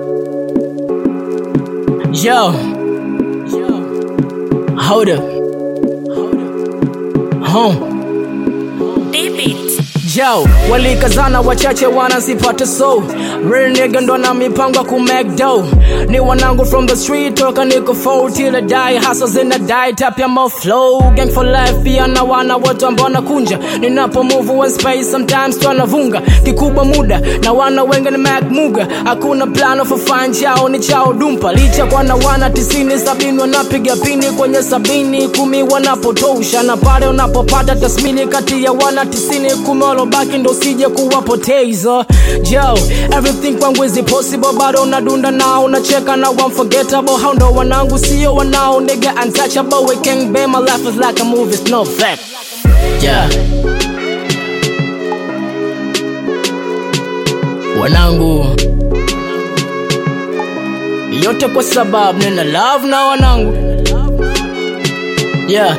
Yo. Hold up. Home. Yo, walikazana wachache wanasipata so real nigga ndo na mipango ku make dough ni wanangu from the street toka niko full till I die hustles in the die tap ya mo flow gang for life pia na wana wote ambao nakunja ninapo move one space sometimes twanavunga kikubwa muda na wana wengi ni Mac Muga hakuna plano for fine chao ni chao dumpa licha kwa na wana tisini sabini wanapiga pini kwenye sabini kumi wanapotosha na pale unapopata tasmini kati ya wana tisini kumi walobaki ndo sije kuwapoteza jo everything kwangu is possible bado unadunda nao unacheka na unforgettable hao ndo wanangu sio wanao nigga untouchable we can be my life is like a movie it's no fact yeah wanangu yote kwa sababu nina love na wanangu yeah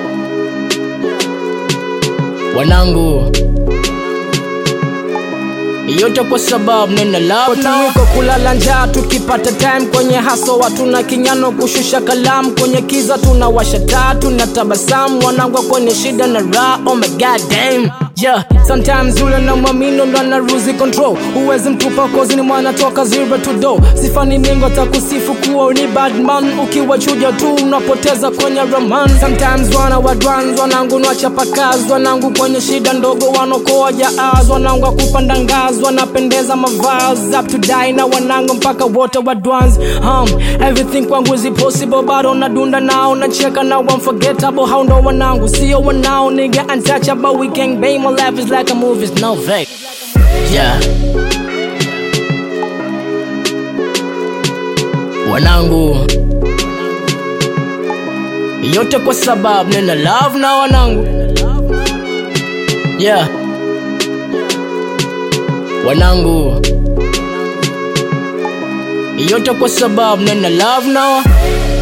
wanangu yote kwa sababu nina love na wiko kulala njaa tukipata time kwenye haso watu na kinyano kushusha kalamu kwenye kiza tunawasha taa tuna tabasamu wanangwa kwenye shida na raha oh my god damn Yeah, sometimes yule na mwamino ndo ana lose control huwezi mtupa kozi ni mwana toka zero to do sifani ningo takusifu kuwa ni bad man ukiwa chuja tu unapoteza kwenye roman sometimes wana wadwans wanangu nwachapakazi wanangu kwenye shida ndogo wanokoa jaaz wanangu kupanda ngazi wanapendeza mavazi up to die na wanangu mpaka wote wadwans um, everything kwangu is possible bado nadunda nao nacheka na unforgettable hao ndo wanangu sio wanao nigga untouchable we can bang my life is like a movie it's no fake yeah wanangu yote kwa sababu nina love na wanangu yeah wanangu yote kwa sababu nina love na wa-